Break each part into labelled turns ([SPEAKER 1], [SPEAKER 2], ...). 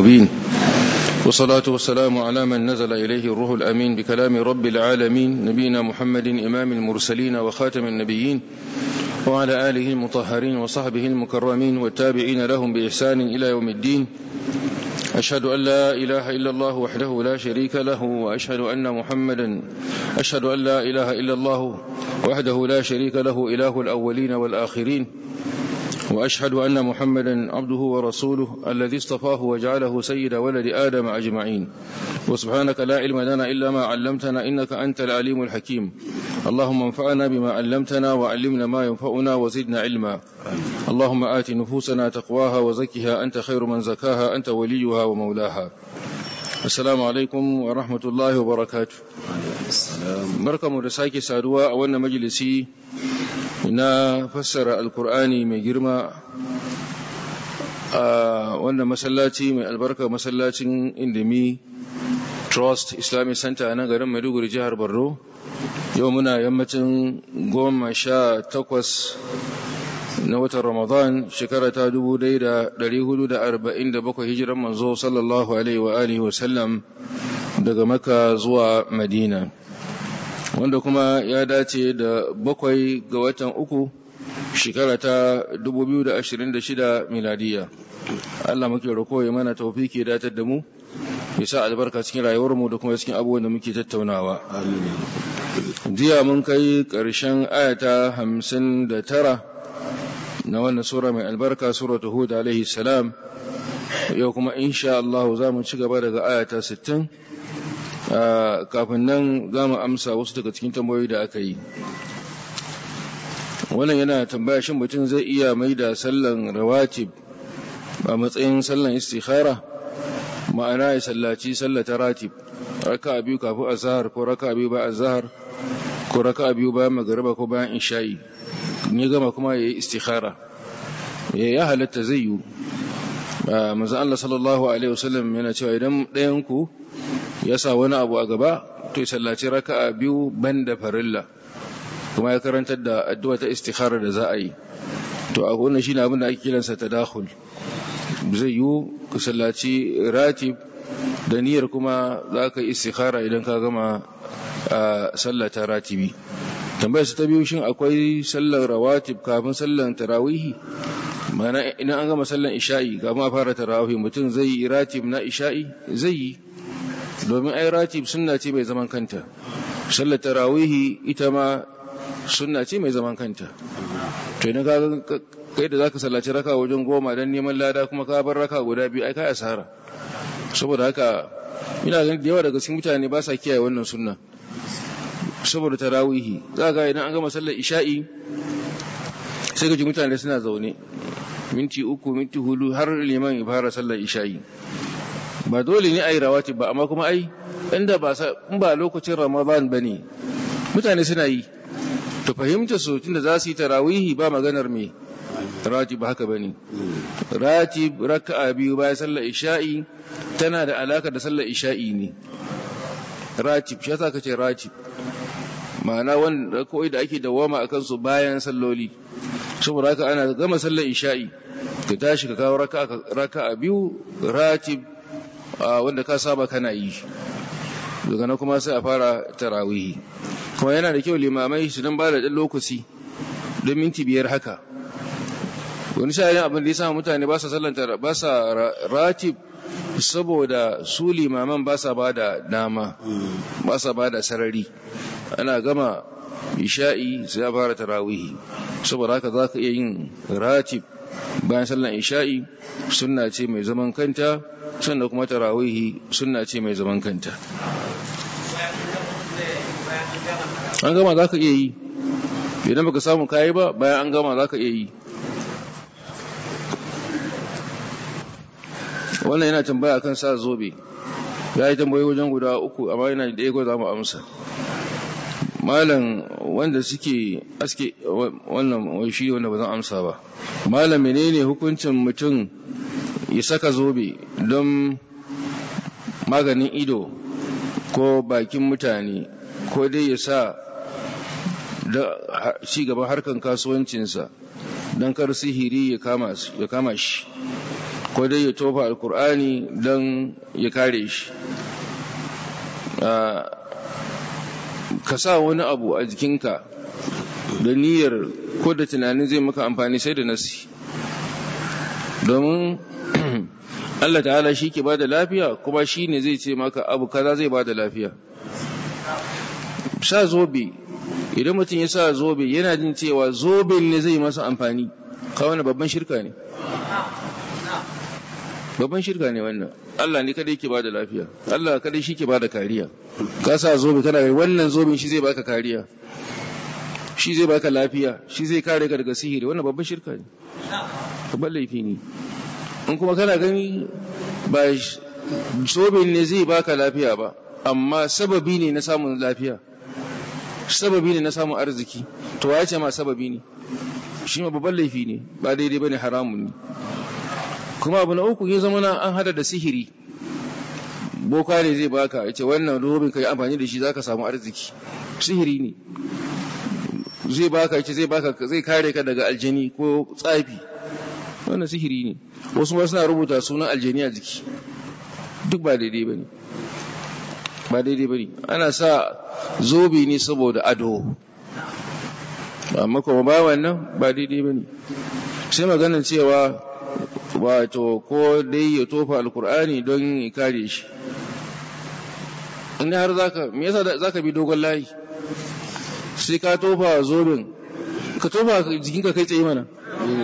[SPEAKER 1] مبين والصلاة والسلام على من نزل إليه الروح الأمين بكلام رب العالمين نبينا محمد إمام المرسلين وخاتم النبيين وعلى آله المطهرين وصحبه المكرمين والتابعين لهم بإحسان إلى يوم الدين أشهد أن لا إله إلا الله وحده لا شريك له وأشهد أن محمدا أشهد أن لا إله إلا الله وحده لا شريك له إله الأولين والآخرين وأشهد أن محمدا عبده ورسوله الذي اصطفاه وجعله سيد ولد آدم أجمعين وسبحانك لا علم لنا إلا ما علمتنا إنك أنت العليم الحكيم اللهم انفعنا بما علمتنا وعلمنا ما ينفعنا وزدنا علما اللهم آت نفوسنا تقواها وزكها أنت خير من زكاها أنت وليها ومولاها السلام عليكم ورحمة الله وبركاته barkamu da sake saduwa a wannan majalisi na fassara alkur'ani mai girma a wannan masallaci mai albarka masallacin indimi trust islamic center na garin maiduguri jihar borno yau muna yammacin goma sha takwas na watan ramadan shekara ta dubu dai da dari hudu da arba'in da bakwai hijiran manzo sallallahu alaihi wa alihi wasallam daga maka zuwa madina wanda kuma ya dace da bakwai ga watan uku shekara ta 2026 miladiya Allah muke roko ya mana taufiki datar da mu ya sa albarka cikin rayuwarmu da kuma cikin abubuwan da muke tattaunawa jiya mun kai ƙarshen ayata hamsin da tara na wannan sura mai albarka suratu hud alaihi salam yau kuma insha Allah za mu ci gaba daga ayata sittin. kafin nan za mu amsa wasu daga cikin tambayoyi da aka yi wannan yana tambaya shin mutum zai iya mai da sallan rawatib a matsayin sallan istikhara ma'ana ya sallaci sallata ratib raka biyu kafin azhar ko raka biyu bayan azhar ko raka biyu bayan magariba ko bayan isha'i ne gama kuma ya yi istikhara ya halatta zai yi manzo Allah sallallahu alaihi wasallam yana cewa idan ɗayan ku ya sa wani abu a gaba to ya sallaci raka'a biyu banda farilla kuma ya karantar da addu'a ta istikhara da za a yi to a wannan shine abin da ake kiransa tadakhul zai yi ka sallaci ratib da niyyar kuma za ka yi istikhara idan ka gama sallata ratibi tambayar su ta biyu shin akwai sallar rawatib kafin sallar tarawihi mana idan an gama sallar isha'i kafin a fara tarawih mutum zai yi ratib na isha'i zai yi domin ai ratib sunna ce mai zaman kanta sallar tarawihi ita ma sunna ce mai zaman kanta to idan ka kai da zaka sallaci raka wajen goma dan neman lada kuma ka bar raka guda biyu ai kai asara saboda haka ina ganin da yawa daga cikin mutane ba sa kiyaye wannan sunna saboda tarawihi za ga idan an gama sallar isha'i sai ga ji mutane suna zaune minti uku minti hudu har liman ya fara sallar isha'i ba dole ne a yi rawatib ba amma kuma ai inda ba in ba lokacin ramadan ba ne mutane suna yi to fahimta su tunda za su yi tarawihi ba maganar me ratib haka bane ratib raka'a biyu bayan sallar isha'i tana da alaka da sallar isha'i ne ratib shi yasa kace ratib ma'ana wanda kawai da ake dawama akan su bayan salloli saboda haka ana gama sallar isha'i ka tashi ka kawo raka'a biyu ratib wanda ka saba kana yi daga nan kuma sai a fara tarawihi kuma yana da kyau limamai su dan bada dan lokaci don minti biyar haka wani sa'ayin abin da ya sa mutane ba sa sallanta ba sa ratib saboda su limaman ba sa bada dama ba sa bada sarari ana gama isha'i sai a fara tarawihi saboda haka za ka iya yin ratib bayan sallan isha'i sunna ce mai zaman kanta sannan kuma tarawihi sunna ce mai zaman kanta an gama za ka iya yi idan baka samu kayi ba bayan an gama za ka iya yi wannan yana tambaya kan sa zobe ya yi tambayi wajen guda uku amma yana da ɗaya za mu amsa malam wanda suke aske wannan shi wanda ba zan amsa ba malam menene hukuncin mutum ya saka zobe don maganin ido ko bakin mutane ko dai ya sa da ci gaban harkan kasuwancinsa don kar sihiri ya kama shi ko dai ya tofa alkur'ani don ya kare shi ka sa wani abu a jikinka da niyyar ko da tunanin zai maka amfani sai da nasi domin Allah ta'ala shi ke ba da lafiya kuma shi ne zai ce maka abu kaza zai ba da lafiya sa zobe idan mutum ya sa zobe yana jin cewa zoben ne zai masa amfani kawai babban shirka ne babban shirka ne wannan Allah ne kadai ke bada lafiya Allah kadai shi ke bada kariya ka sa zobe kana wannan zoben shi zai baka kariya shi zai baka lafiya shi zai kare ka daga sihiri wannan babban shirka ne babban laifi ne in kuma kana gani ba zoben ne zai baka lafiya ba amma sababi ne na samun lafiya sababi ne na samun arziki to ya ce ma sababi ne shi ma babban laifi ne ba daidai bane haramun ne kuma abu na uku ya zama na an hada da sihiri boka ne zai baka ya ce wannan robin ka yi amfani da shi za ka samu arziki sihiri ne zai baka ya ce zai baka zai kare ka daga aljani ko tsafi wannan sihiri ne wasu ma suna rubuta sunan aljani a jiki duk ba daidai ba ne ba daidai ba ne ana sa zobe ne saboda ado amma kuma ba wannan ba daidai ba ne sai maganin cewa wato ko dai ya tofa alkur'ani don ya kare shi inda har zaka me yasa zaka bi dogon layi sai ka tofa zobin ka tofa jikinka kai tsaye mana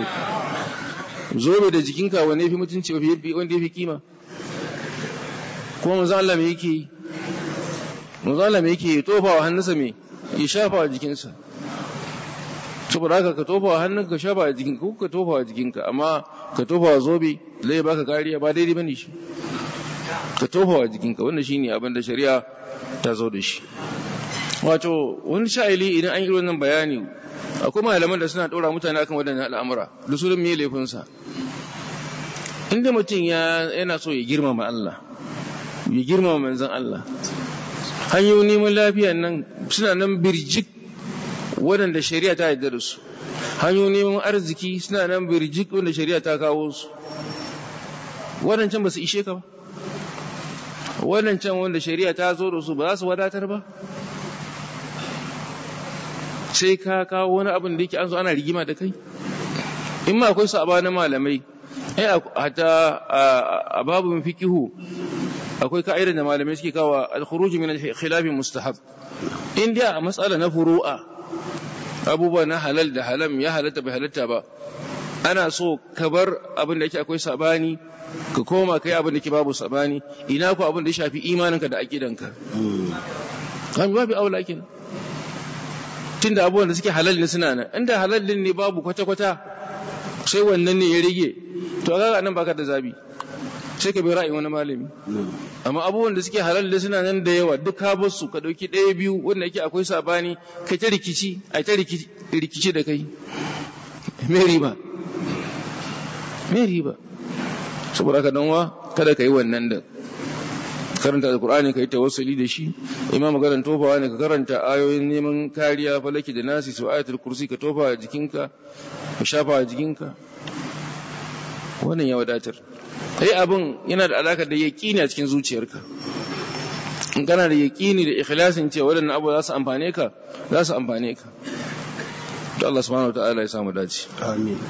[SPEAKER 1] zobe da jikinka wanne yafi mutunci wanda yafi kima kuma manzo Allah me yake manzo Allah me yake tofa wa hannunsa me ya shafa wa jikinsa saboda haka ka tofa wa hannunka ka shafa a jikinka ko ka tofa wa jikinka amma ka tofa wa zobe zai baka kariya ba daidai bane shi ka tofa wa jikinka wannan shine abin da shari'a ta zo da shi wato wani sha'ili idan an yi wannan bayani akwai malaman da suna ɗora mutane akan waɗannan al'amura da su me laifinsa inda mutum yana so ya girmama Allah ya girmama manzon Allah hanyoyin neman lafiya nan suna nan birjik waɗanda shari'a ta yarda da su hanyoyin neman arziki suna nan birjik wanda shari'a ta kawo su waɗancan ba su ishe ka ba waɗancan wanda shari'a ta zo da su ba za su wadatar ba sai ka kawo wani abin da yake an zo ana rigima da kai in ma akwai saba na malamai ai hata a babin fikihu akwai ka'idar da malamai suke kawo al-khuruj min al-khilaf mustahab in dai a matsala na furu'a abubuwa na halal da halam ya halatta bai halatta ba ana so ka bar abin da yake akwai sabani ka koma kai abin da ke babu sabani ina ku abin da ya shafi imaninka da aqidanka kan babu aula kin tunda abubuwan da suke halal ne suna nan inda halal din ne babu kwata kwata sai wannan ne ya rige to ga nan baka da zabi sai ka bi ra'ayin wani malami amma abubuwan da suke halal da suna nan da yawa duk ka bar su ka dauki ɗaya biyu wanda yake akwai sabani kai ta rikici ai ta rikici da kai me riba me riba saboda ka danwa kada ka yi wannan da karanta alkur'ani ka yi tawassuli da shi imam magaran tofawa ne ka karanta ayoyin neman kariya falaki da nasi su ayatul kursi ka tofa a jikinka ka shafa a jikinka wannan ya wadatar ai abin yana da alaka da yaqini a cikin zuciyarka in kana da yaqini da ikhlasin cewa wadannan abu za su amfane ka za su amfane ka to Allah subhanahu wataala ya samu dace
[SPEAKER 2] amin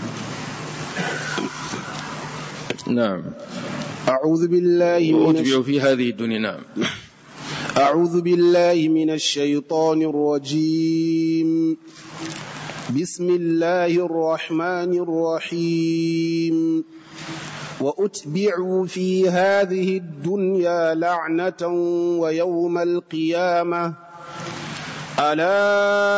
[SPEAKER 1] na'am
[SPEAKER 2] أعوذ بالله من
[SPEAKER 1] وأتبعوا في هذه الدنيا نعم
[SPEAKER 2] أعوذ بالله من الشيطان الرجيم بسم الله الرحمن الرحيم وأتبعوا في هذه الدنيا لعنة ويوم القيامة ألا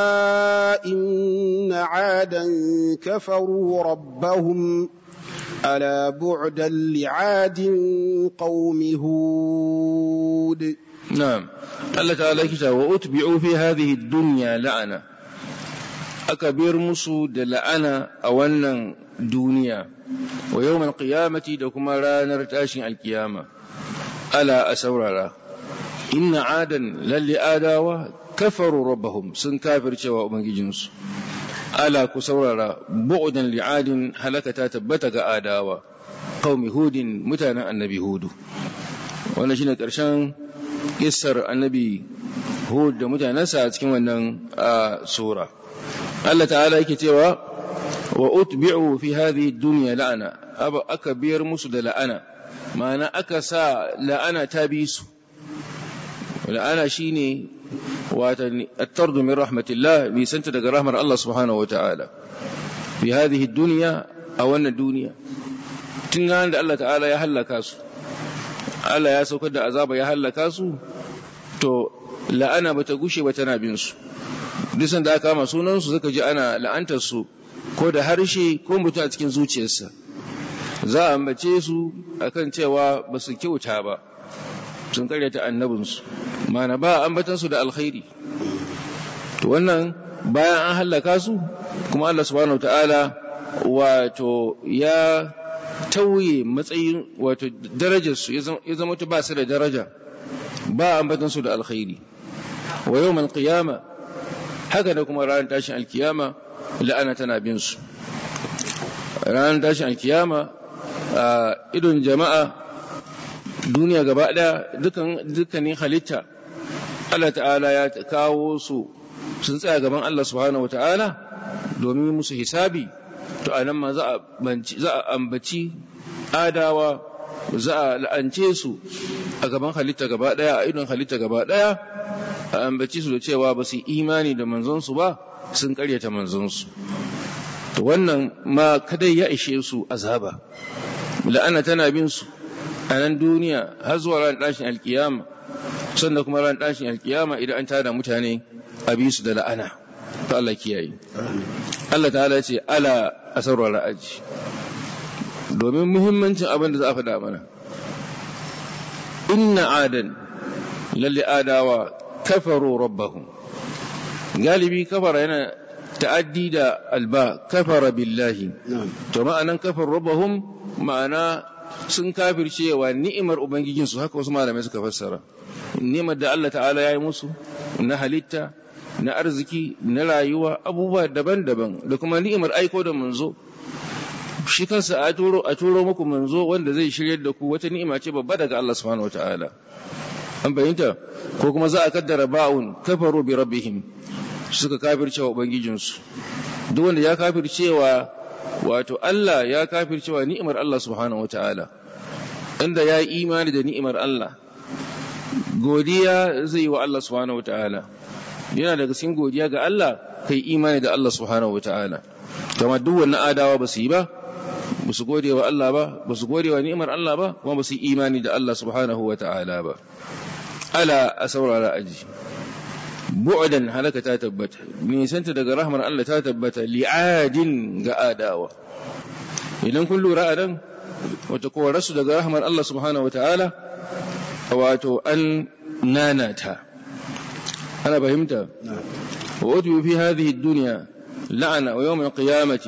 [SPEAKER 2] إن عادا كفروا ربهم ألا بعدا لعاد قوم هود
[SPEAKER 1] نعم الله تعالى كتاب وأتبعوا في هذه الدنيا لعنة أكبر مسود لعنة أولا دنيا ويوم القيامة دكما لا نرتاشي القيامة ألا أسورا إن عادا للي آداوا كفروا ربهم سن كافر شواء جنس ala ku saurara bu'udan li'adin halaka ta tabbata ga adawa qaumi hudin mutanen annabi hudu wannan shine karshen kissar annabi hud da mutanensa a cikin wannan sura Allah ta'ala yake cewa wa utbi'u fi hadhihi dunya la'ana aka biyar musu da la'ana ma'ana aka sa la'ana ta bi su la'ana shine wata at-tardu min rahmatillah bi santa daga rahmar Allah subhanahu wa ta'ala fi hadhihi dunya a wannan duniya tun da Allah ta'ala ya hallaka su Allah ya saukar da azaba ya hallaka su to la'ana bata gushe ba tana bin su duk da aka kama sunan su suka ji ana la'antar su ko da harshe ko mutum a cikin zuciyarsa za a ambace su akan cewa ba su kyauta ba sun karyata annabinsu mana ba ambatan su da alkhairi to wannan bayan an hallaka su kuma Allah subhanahu ta'ala wato ya tauye matsayin wato darajarsu ya zama ta ba su da daraja ba ambatansu da alkhairi wa yau mal qiyama haka da kuma ranar tashin alkiyama la'ana tana bin su ranar tashin alkiyama a idon jama'a duniya gaba daya dukkanin halitta Allah ta'ala ya kawo su sun tsaya gaban Allah subhanahu wa ta'ala domin musu hisabi to anan ma za a ambaci adawa za a la'ance su a gaban halitta gaba daya a idon halitta gaba daya a ambaci su da cewa ba su imani da manzonsu ba sun karyata manzonsu to wannan ma kadai ya ishe su azaba la'ana tana bin su a nan duniya har zuwa ran tashin alkiyama sannan kuma ran tashin alkiyama idan an tada mutane a bi su da la'ana to Allah kiyaye Allah ta'ala ce ala asarwa ra'aji domin muhimmancin abin da za a faɗa mana inna adan lalle adawa kafaru rabbahum galibi kafara yana ta'addi da alba kafara billahi to ma'anan kafar rabbahum ma'ana sun kafircewa ni'imar ubangijinsu haka wasu malamai suka fassara ni'imar da Allah ta'ala ya yi musu na halitta na arziki na rayuwa abubuwa daban-daban da kuma ni'imar aiko da manzo shi kansa a turo a turo muku manzo wanda zai shiryar da ku wata ni'ima ce babba daga Allah subhanahu wataala an bayyanta ko kuma za a kaddara ba'un kafaru bi rabbihim suka kafircewa ubangijinsu duk wanda ya kafircewa wato Allah ya kafircewa ni'imar Allah subhanahu wataala inda ya yi imani da ni'imar Allah godiya zai yi wa Allah subhanahu wataala yana daga cikin godiya ga Allah kai imani da Allah subhanahu wataala kama duk wannan adawa ba su yi ba ba su gode wa Allah ba ba su gode wa ni'imar Allah ba kuma ba su yi imani da Allah subhanahu wataala ba ala a saurara aji bu'dan halaka ta tabbata nisanta daga rahmar Allah ta tabbata li'adin ga adawa idan kun lura a nan wata kowararsu daga rahmar Allah subhanahu wataala wato an nanata أنا فهمت وأتوا في هذه الدنيا لعنة ويوم القيامة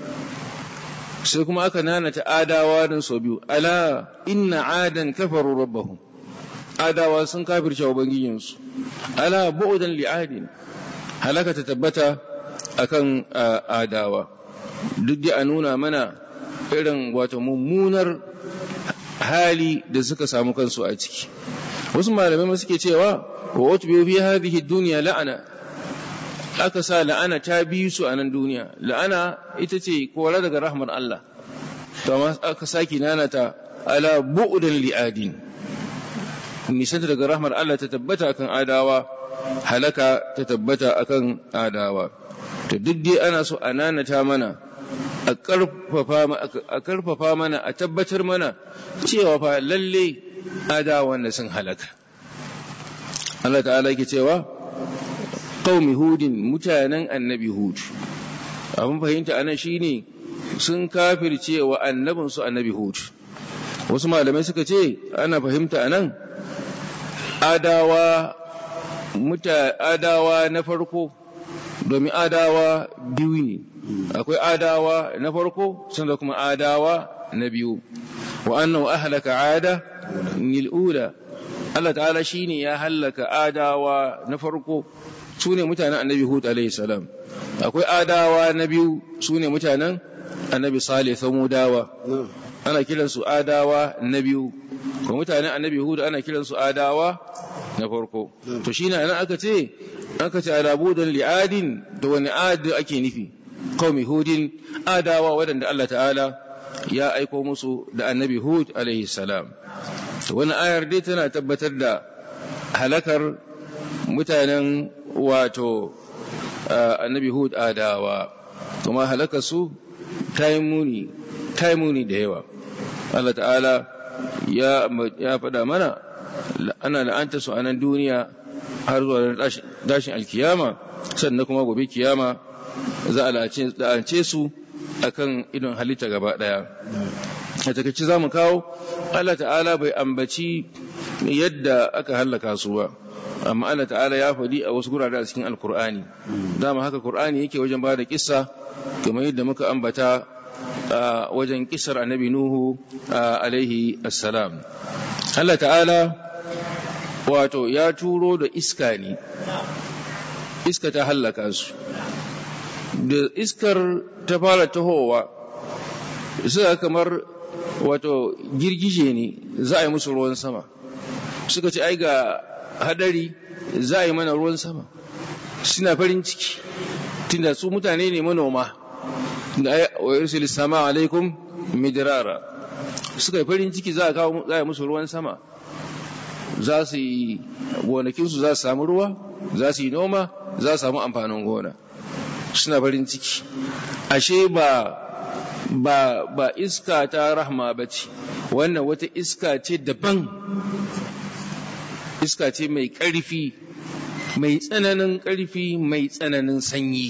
[SPEAKER 1] سيكم أكنانة آدا وادن صبيو ألا إن عادا كفروا ربهم آدا واسن كافر شعوبان ألا بعدا لعاد هلك تتبتا أكن آداوا duk da a nuna mana irin wato mummunar hali da suka samu kansu a ciki wasu malamai suke cewa wa utbiyu fi hadhihi dunya la'ana aka sa la'ana ta bi su a nan duniya la'ana ita ce kora daga rahmar Allah to amma aka saki nana ta ala bu'dan li'adin nisanta daga rahmar Allah ta tabbata akan adawa halaka ta tabbata akan adawa to duk dai ana so a nanata mana a karfafa mana a tabbatar mana cewa fa lalle adawa wanda sun halaka Allah ta'ala yake cewa qaumi hudin mutanen annabi hud abin fahimta anan shine sun kafirce wa annabin su annabi hud wasu malamai suka ce ana fahimta anan adawa muta adawa na farko domin adawa biyu ne akwai adawa na farko sun da kuma adawa na biyu wa annahu ahlaka ada nil ula Allah ta'ala shi ne ya hallaka adawa na farko su ne mutanen annabi Hud salam akwai adawa na biyu su ne mutanen annabi Salih Samudawa ana kiransu adawa na biyu ko mutanen annabi hud ana kiransu adawa na farko to shine anan aka ce aka ce alabudan li'adin da wani adi ake nufi qaumi hudin adawa wadanda Allah ta'ala ya aiko musu da annabi hud alaihi salam to wani ayar dai tana tabbatar da halakar mutanen wato annabi hud adawa kuma halakar su ta yi muni ta yi muni da yawa Allah ta'ala ya faɗa mana ana la'anta su a nan duniya har zuwa dashin alkiyama sannan kuma gobe kiyama za a la'ance su akan idon halitta gaba ɗaya a takaici za mu kawo Allah ta'ala bai ambaci yadda aka hallaka su ba amma Allah ta'ala ya faɗi a wasu gurare a cikin alkur'ani dama haka kur'ani yake wajen ba da kissa kamar yadda muka ambata a wajen kisar annabi Nuhu alaihi assalam. Allah ta'ala wato ya turo da iska ne, iska ta hallaka su. Da iskar ta fara tahowa, suka kamar wato girgije ne za a yi musu ruwan sama. Suka ce, ai ga hadari za a yi mana ruwan sama. Suna farin ciki, tunda su mutane ne manoma. wa yursil sama alaikum midrara suka yi farin ciki za a kawo za a musu ruwan sama za su yi gonakinsu za su samu ruwa za su yi noma za su samu amfanin gona suna farin ciki ashe ba ba ba iska ta rahma ba ce wannan wata iska ce daban iska ce mai ƙarfi mai tsananin ƙarfi mai tsananin sanyi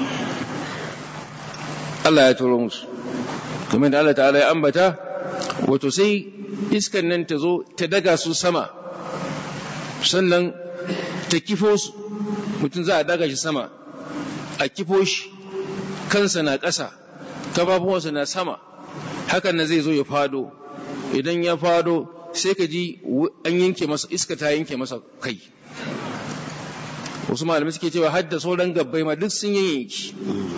[SPEAKER 1] Allah ya turo musu kamar da Allah ta'ala ya ambata wato sai iskan nan ta zo ta daga su sama sannan ta kifo su mutum za a daga shi sama a kifo shi kansa na ƙasa kafafuwansa na sama hakan na zai zo ya fado idan ya fado sai ka ji an yanke masa iska ta yanke masa kai wasu malamai suke cewa hadda sauran gabbai ma duk sun yanki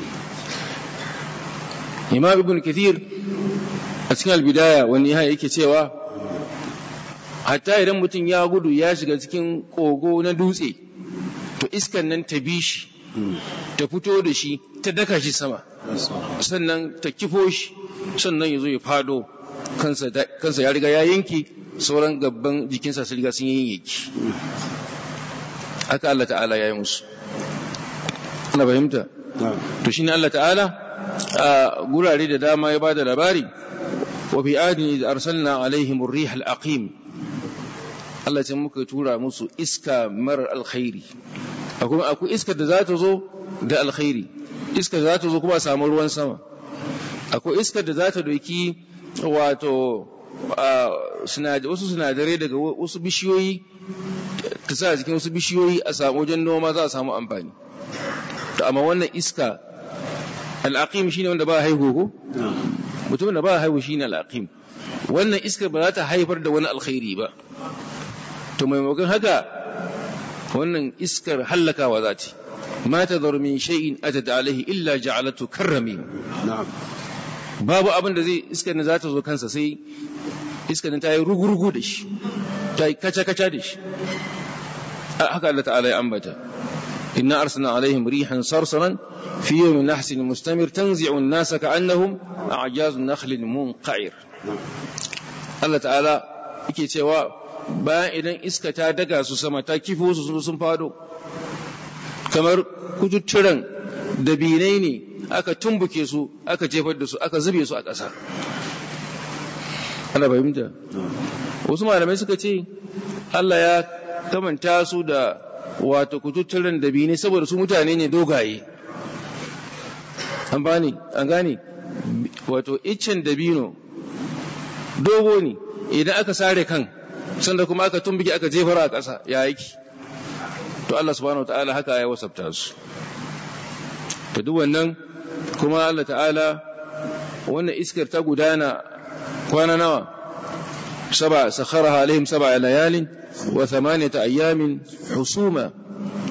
[SPEAKER 1] imam ibn kathir a cikin albidaya wani ya yake cewa hatta idan mutum ya gudu ya shiga cikin kogo na dutse to iskan nan ta bi shi ta fito da shi ta daka shi sama sannan ta kifo shi sannan ya zo ya fado kansa ya riga ya yanki sauran gabban jikinsa su riga sun yi yanki haka Allah ta'ala ya yi musu ana fahimta to shine Allah ta'ala a gurare da dama ya bada labari wa fi adini da arsalna alaihim ar-rih al-aqim Allah ce muka tura musu iska marar alkhairi akwai akwai iska da za ta zo da alkhairi iska da za ta zo kuma a samu ruwan sama akwai iska da za ta doki wato wasu sinadarai daga wasu bishiyoyi ta sa jikin wasu bishiyoyi a samu wajen noma za a samu amfani to amma wannan iska al'aqim shine wanda ba haihu ko mutumin da ba haihu shine al'aqim wannan iska ba za ta haifar da wani alkhairi ba to maimakon haka wannan iskar hallakawa za ta ma ta zar min shay'in atat alaihi illa ja'alatu karrami babu abin da zai iskar ne za ta zo kansa sai iskar ta yi rugurugu da shi ta yi kaca-kaca da shi haka Allah ta'ala ya ambata inna arsalna alaihim rihan sarsaran fi yawmin nahsin mustamir tanzi'u an-nasa ka'annahum a'jazu nakhlin munqa'ir Allah ta'ala yake cewa bayan idan iska ta daga su sama ta kifo su sun fado kamar kututturan dabinai ne aka tumbuke su aka jefar da su aka zube su a ƙasa ana fahimta wasu malamai suka ce Allah ya kamanta su da wato kututturan dabinai saboda su mutane ne dogaye an bani an gane wato iccen dabino dogo ne idan aka sare kan sanda kuma aka tumbuke aka jefar a ƙasa ya yake to Allah subhanahu wataala haka ya wasafta su to duk wannan kuma Allah ta'ala wannan iskar ta gudana kwana nawa saba sakharaha alaihim saba layalin wa thamaniyata ayyamin husuma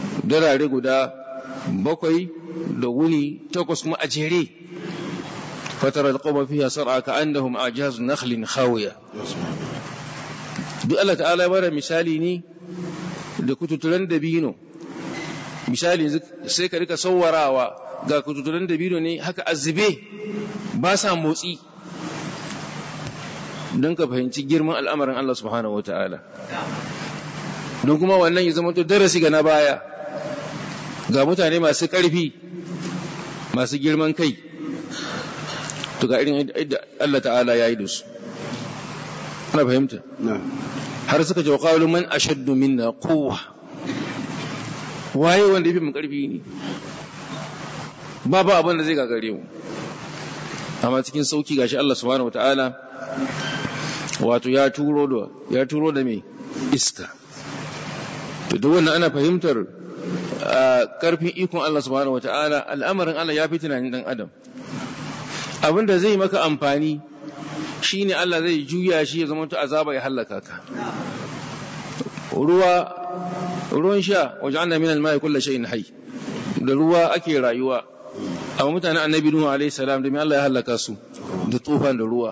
[SPEAKER 1] darare guda bakwai da wuni takwas kuma a jere fatara alqawma fiha sar'a ka'annahum a'jaz nakhlin khawiya duk Allah ta'ala ya bada misali ne da kututuran dabino misali sai ka rika sawarawa ga kututuran dabino ne haka azube ba sa motsi don ka fahimci girman al'amarin Allah subhanahu wa ta'ala don kuma wannan ya zama to darasi ga na baya ga mutane masu ƙarfi masu girman kai to ga irin yadda Allah ta'ala ya yi da su ana fahimta har suka ce wa man ashaddu minna quwwa waye wanda yafi mu ƙarfi ne ba ba abin da zai gagare mu amma cikin sauki gashi Allah subhanahu wataala wato ya turo da ya turo da me iska to duk wannan ana fahimtar karfin ikon Allah subhanahu wataala al'amarin Allah ya fi tunanin dan adam abin da zai maka amfani shine Allah zai juya shi ya zama to azaba ya halaka ka ruwa ruwan sha waj'alna min al-ma'i kulli shay'in hayy da ruwa ake rayuwa amma mutanen annabi nuhu alaihi salam da Allah ya halaka su da tufan da ruwa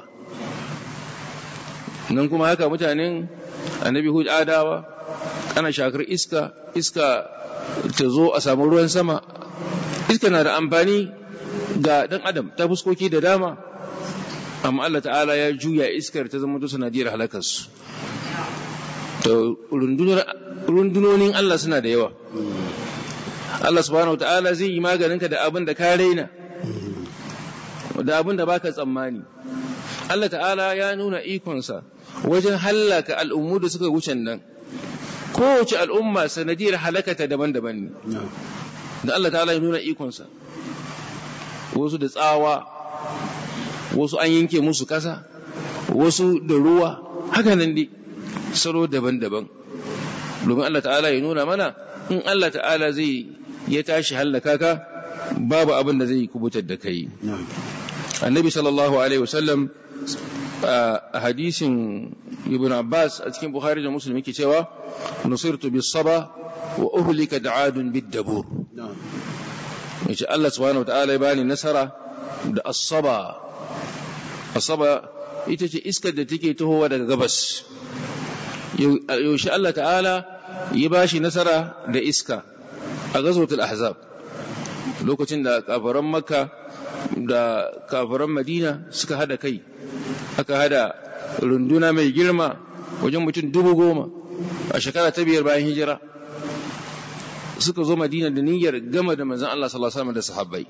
[SPEAKER 1] nan kuma haka mutanen annabi hud adawa ana shakar iska iska ta zo a samu ruwan sama iska na da amfani ga dan adam ta fuskoki da dama amma Allah ta'ala ya juya iskar ta zama sanadiyar halakarsu to rundunonin Allah suna da yawa Allah subhanahu ta'ala zai yi maganinka da abin da ka raina da abin da baka tsammani Allah ta'ala ya nuna ikonsa wajen hallaka al'ummu da suka wuce nan kowace al'umma sanadiyar halakata daban-daban ne da Allah ta'ala ya nuna ikonsa wasu da tsawa wasu an yanke musu kasa wasu da ruwa haka nan dai salo daban-daban domin Allah ta'ala ya nuna mana in Allah ta'ala zai ya tashi hallaka ka babu abin da zai kubutar da kai annabi sallallahu alaihi wasallam a hadisin ibn abbas a cikin bukhari da muslim yake cewa nusirtu bis saba wa uhlika da'adun bid dabur yace Allah subhanahu wa ta'ala ya bani nasara da as-saba as-saba ita ce iskar da take tahowa daga gabas yaushe Allah ta'ala ya ba shi nasara da iska a gazotul ahzab lokacin da kafaran makka da kafaran madina suka hada kai aka hada runduna mai girma wajen mutum dubu goma a shekara ta biyar bayan hijira suka zo madina da niyyar gama da manzan Allah sallallahu alaihi wasallam da sahabbai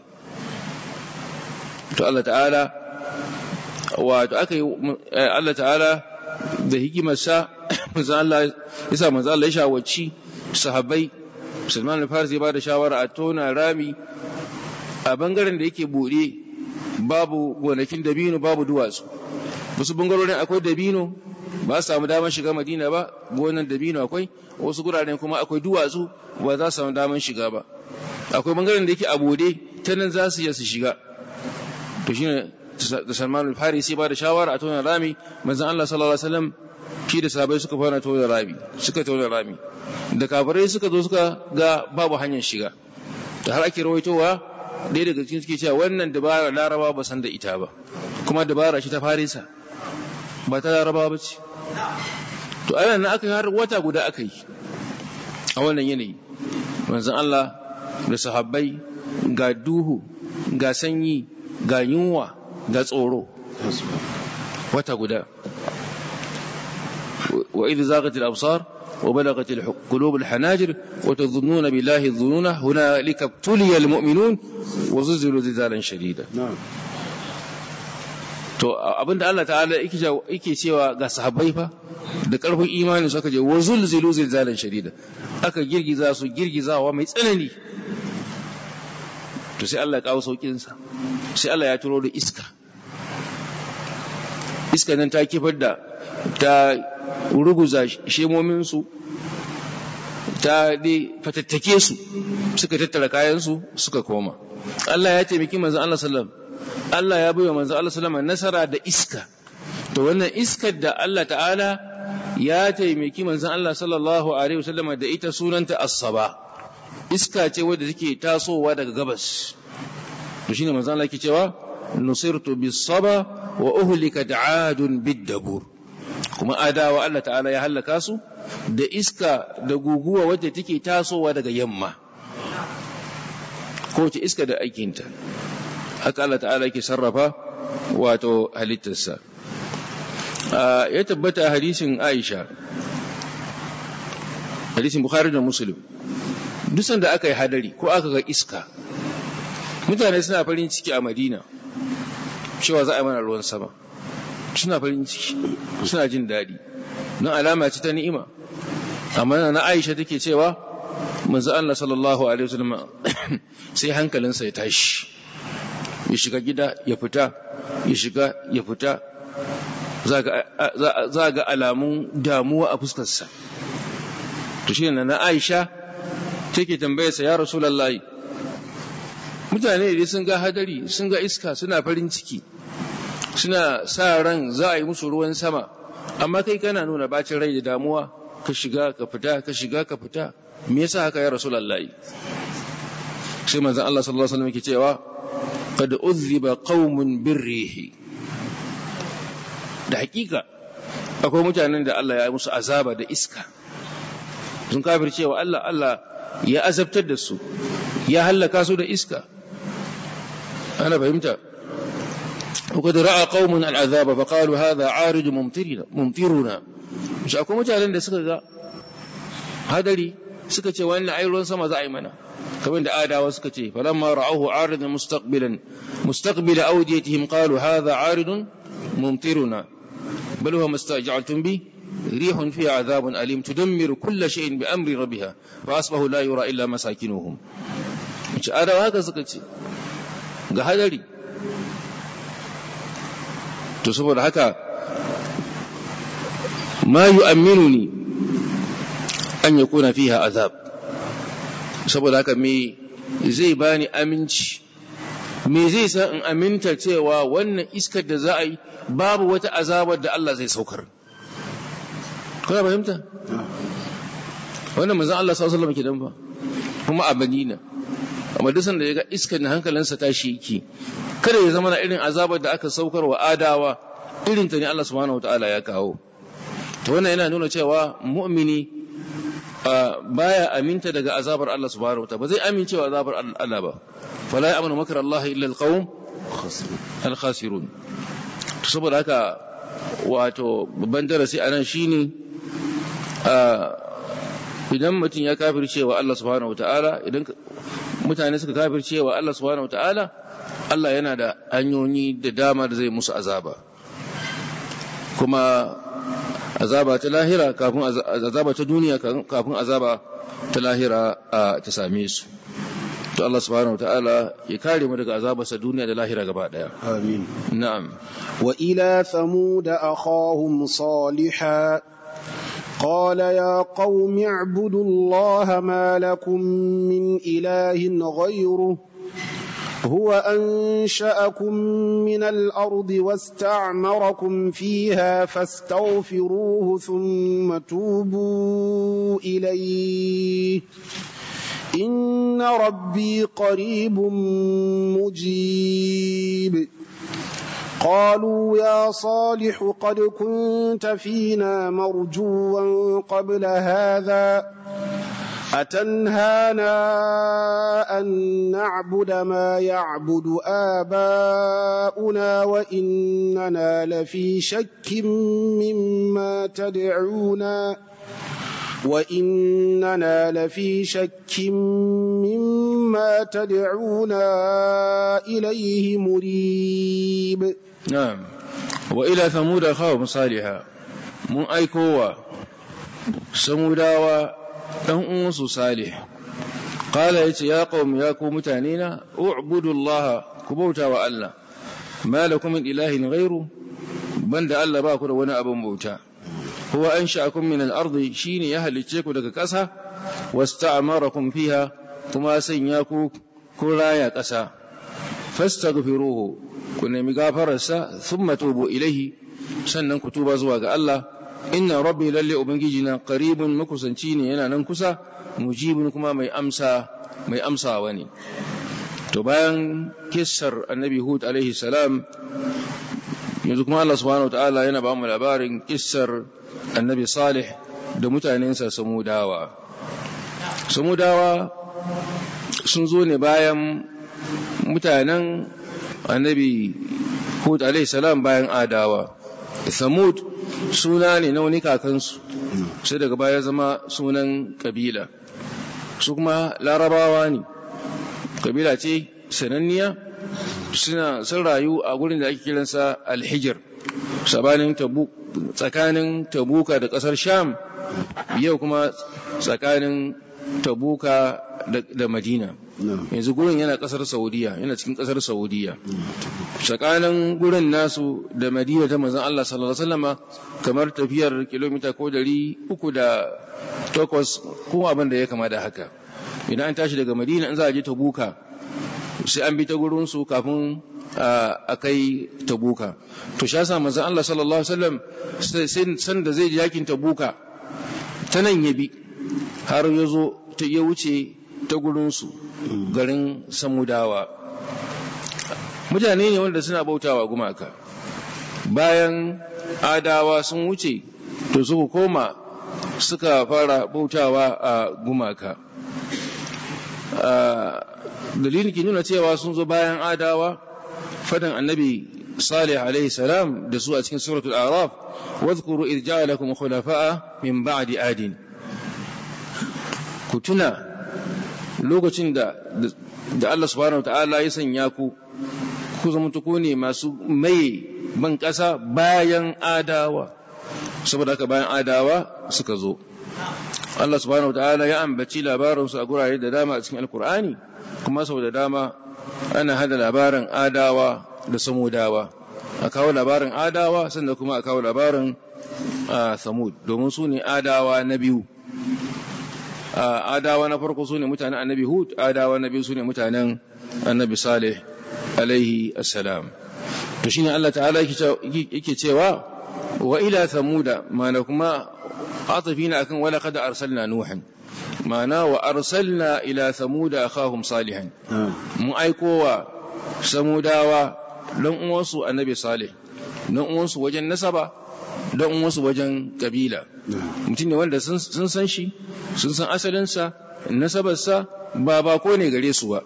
[SPEAKER 1] to Allah ta'ala wato aka yi Allah ta'ala da hikimarsa manzan Allah ya sa manzan Allah ya shawarci sahabbai Salman al-Faris ya ba da shawara a tona rami a bangaren da yake buɗe babu gonakin dabino babu duwatsu wasu bangarorin akwai dabino ba su samu damar shiga madina ba gonan dabino akwai wasu guraren kuma akwai duwatsu ba za su samu damar shiga ba akwai bangaren da yake a bude ta nan za su iya su shiga to shine da Salman al-Farisi ba da shawara a tona rami manzon Allah sallallahu alaihi wasallam shi da sahabbai suka fara tona rami suka tona rami da kafirai suka zo suka ga babu hanyar shiga da har ake rawaitowa ɗaya daga cikin suke cewa wannan dabara laraba ba san da ita ba kuma dabara shi ta farisa ba ta laraba ba ce to ayan nan aka har wata guda aka yi a wannan yanayi manzon Allah da sahabbai ga duhu ga sanyi ga yunwa ga tsoro wata guda wa idh zaghat al-absar وبلغت القلوب الحناجر وتظنون بالله الظنون هنالك ابتلي المؤمنون وزلزلوا زلزالا شديدا to abinda Allah ta'ala yake cewa ga sahabbai fa da karfin imanin su aka je wa zulzilu zilzalan shadida aka girgiza su girgizawa mai tsanani to sai Allah ya kawo saukin sa sai Allah ya turo da iska iska nan ta kifar da ta ruguza shemominsu ta dai fatattake su suka tattara kayansu suka koma Allah ya taimaki manzon Allah sallam Allah ya baiwa manzon Allah sallam nasara da iska to wannan iskar da Allah ta'ala ya taimaki manzon Allah sallallahu alaihi wasallam da ita sunanta as-saba iska ce wadda take tasowa daga gabas to shine manzon Allah yake cewa nusirtu bis-saba wa uhlikat 'adun bid-dabur kuma adawa Allah ta'ala ya hallaka su da iska da guguwa wadda take tasowa daga yamma ko ce iska da aikinta haka Allah ta'ala yake sarrafa wato halittarsa ya tabbata hadisin Aisha hadisin Bukhari da Muslim duk sanda aka yi hadari ko aka ga iska mutane suna farin ciki a Madina cewa za a yi mana ruwan sama suna farin ciki suna jin daɗi don alama ce ta ni'ima amma na Aisha take cewa manzo Allah sallallahu alaihi wasallam sai hankalinsa ya tashi ya shiga gida ya fita ya shiga ya fita za ga alamun damuwa a fuskarsa to shi na Aisha take tambayarsa ya Rasulullahi mutane idan sun ga hadari sun ga iska suna farin ciki suna sa ran za a yi musu ruwan sama amma kai kana nuna bacin rai da damuwa ka shiga ka fita ka shiga ka fita me yasa haka ya Rasulullahi sai manzon Allah sallallahu alaihi wasallam yake cewa qad udhiba qaumun birrihi da hakika akwai mutanen da Allah ya yi musu azaba da iska sun kafir cewa Allah Allah ya azabtar da su ya hallaka su da iska ana fahimta وقد راى قوم العذاب فقالوا هذا عارض ممطرنا ممطرنا shi akwai mutanen da suka ga hadari suka ce wannan ai ruwan sama za a yi mana kamar da adawa suka ce falamma ra'ahu aridan mustaqbilan mustaqbila awdiyatihim qalu hadha aridun mumtiruna bal huwa mustaj'altum bi ريح فيها عذاب أليم تدمر كل شيء بأمر ربها فأصبحوا لا يرى إلا مساكنهم adawa haka suka ce ga hadari to saboda haka ma yu'amminuni an yakuna fiha azab saboda haka me zai bani aminci me zai sa in aminta cewa wannan iskar da za a yi babu wata azabar da Allah zai saukar kuna fahimta wannan manzon Allah sallallahu alaihi wasallam kenan fa kuma a Madina amma duk sanda ya ga iskar na hankalinsa tashi yake kada ya zama na irin azabar da aka saukar wa adawa irin ta ne Allah subhanahu wataala ya kawo to wannan yana nuna cewa mu'mini baya aminta daga azabar Allah subhanahu wataala ba zai amincewa azabar Allah ba fala ya'manu makar Allah illa alqawm al-khasirun to saboda haka wato babban darasi anan shine idan mutum ya kafirce wa Allah subhanahu wataala idan mutane suka kafirce wa Allah subhanahu wataala Allah yana da hanyoyi da dama da zai musu azaba kuma azaba ta lahira kafin azaba ta duniya kafin azaba ta lahira ta same su to Allah subhanahu wataala ya kare mu daga azabarsa duniya da lahira gaba daya
[SPEAKER 2] amin
[SPEAKER 1] na'am
[SPEAKER 2] wa ila thamud akhahum salihah قال يا قوم اعبدوا الله ما لكم من إله غيره هو أنشأكم من الأرض واستعمركم فيها فاستغفروه ثم توبوا إليه إن ربي قريب مجيب قالوا يا صالح قد كنت فينا مرجوا قبل هذا أتنهانا أن نعبد ما يعبد آباؤنا وإننا لفي شك مما تدعونا وإننا لفي شك مما تدعونا إليه مريب
[SPEAKER 1] نعم وإلى ثمود أخاهم صالحا من أيكوا سموداوا ɗan uwansu salih qala yace ya qaum ya ku mutanena u'budu allaha ku bauta wa Allah ma lakum min ilahin ghairu banda Allah ba ku da wani abin bauta huwa ansha'akum min al-ardi shine ya halicce ku daga ƙasa wasta'amarakum fiha kuma sanya ku ku raya ƙasa fastaghfiruhu ku nemi gafararsa thumma tubu ilaihi sannan ku tuba zuwa ga Allah inna rabbi lalle ubangijina qaribun makusanci ne yana nan kusa mujibun kuma mai amsa mai amsawa ne to bayan kissar annabi hud alaihi salam yanzu kuma Allah subhanahu ta'ala yana ba mu labarin kissar annabi salih da mutanensa samudawa samudawa sun zo ne bayan mutanen annabi hud alaihi salam bayan adawa samud suna ne na wani kakansu sai daga baya zama sunan kabila su kuma larabawa ne kabila ce sananniya suna sun rayu a gurin da ake kiransa alhijir sabanin tsakanin tabuka da kasar sham yau kuma tsakanin tabuka da madina yanzu gurin yana kasar saudiya yana cikin kasar saudiya tsakanin gurin nasu da madina ta mazan Allah sallallahu alaihi wasallama kamar tafiyar kilomita ko dari uku da takwas ko abin da ya kama da haka idan an tashi daga madina in za a je tabuka sai an bi ta gurin su kafin a kai tabuka to shi yasa manzon Allah sallallahu alaihi wasallam sai san da zai je yakin tabuka ta nan ya bi har ya zo ta ya wuce ta gurinsu garin samudawa mutane ne wanda suna bautawa gumaka bayan adawa sun wuce to suka koma suka fara bautawa a gumaka dalilin ke nuna cewa sun zo bayan adawa fadan annabi salih alaihi salam da su a cikin suratul araf wadhkuru idh ja'alakum khulafa'a min ba'di adin ku tuna lokacin da da Allah subhanahu wataala ya sanya ku ku zama ku ne masu mai ban ƙasa bayan adawa saboda haka bayan adawa suka zo Allah subhanahu wataala ya ambaci labarin su a gurare da dama a cikin alkur'ani kuma sau da dama ana hada labarin adawa da samudawa a kawo labarin adawa sannan kuma a kawo labarin samud domin su ne adawa na biyu adawa na farko su ne mutanen annabi hud adawa na biyu su ne mutanen annabi salih alaihi assalam to shine Allah ta'ala yake cewa wa ila samuda mana kuma atafina akan wala qad arsalna nuhan mana wa arsalna ila samuda akhahum salihan mun aiko wa samudawa dan uwansu annabi salih dan uwansu wajen nasaba dan uwansu wajen kabila mutum ne wanda sun san shi sun san asalinsa nasabarsa ba bako ne gare su ba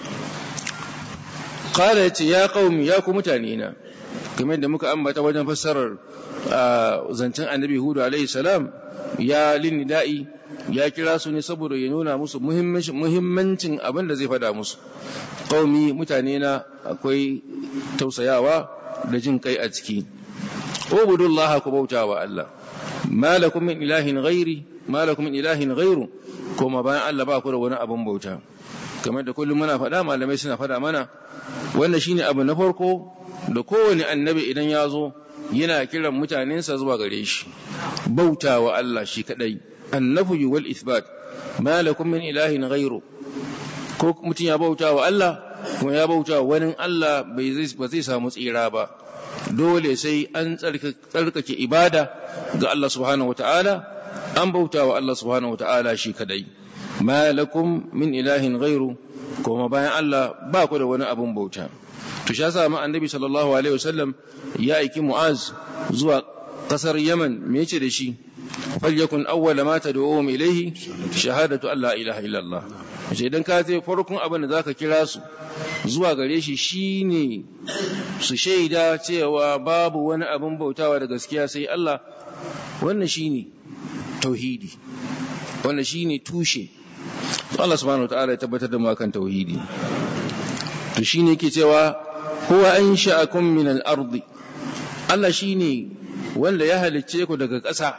[SPEAKER 1] qala yace ya qaumi ya ku mutane na kamar da muka ambata wajen fassarar zancen annabi hudu alaihi salam ya da'i ya kira su ne saboda ya nuna musu muhimmancin abin da zai fada musu qaumi mutane na akwai tausayawa da jin kai a ciki ubudullah ku bauta wa Allah malakum min ilahin ghairi malakum min ilahin ghairu kuma bayan Allah ba ku da wani abin bauta kamar da kullum muna faɗa malamai suna faɗa mana wannan shine abu na farko da kowane annabi idan ya zo yana kiran mutanensa zuwa gare shi bauta wa Allah shi kadai annafi wal ithbat malakum min ilahin ghairu ko mutum ya bauta wa Allah kuma ya bauta wa wani Allah bai ba zai samu tsira ba dole sai an tsarkake ibada ga Allah subhanahu wataala an bauta wa Allah subhanahu wataala shi kadai malakum min ilahin ghairu kuma bayan Allah ba ku da wani abun bauta to sha sa ma annabi sallallahu alaihi wasallam ya aiki mu'az zuwa kasar yaman me yace da shi falyakun awwala ma tad'uhum ilayhi shahadatu an la ilaha illallah sai idan ka je farkon abin da zaka kira su zuwa gare shi shine su shaida cewa babu wani abin bautawa da gaskiya sai Allah wannan shine tauhidi wannan shine tushe Allah subhanahu wataala ya tabbatar da mu akan tauhidi to shine yake cewa huwa ansha'akum min al-ardi Allah shine wanda ya halicce ku daga ƙasa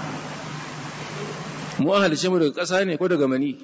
[SPEAKER 1] mu an halicce mu daga ƙasa ne ko daga mani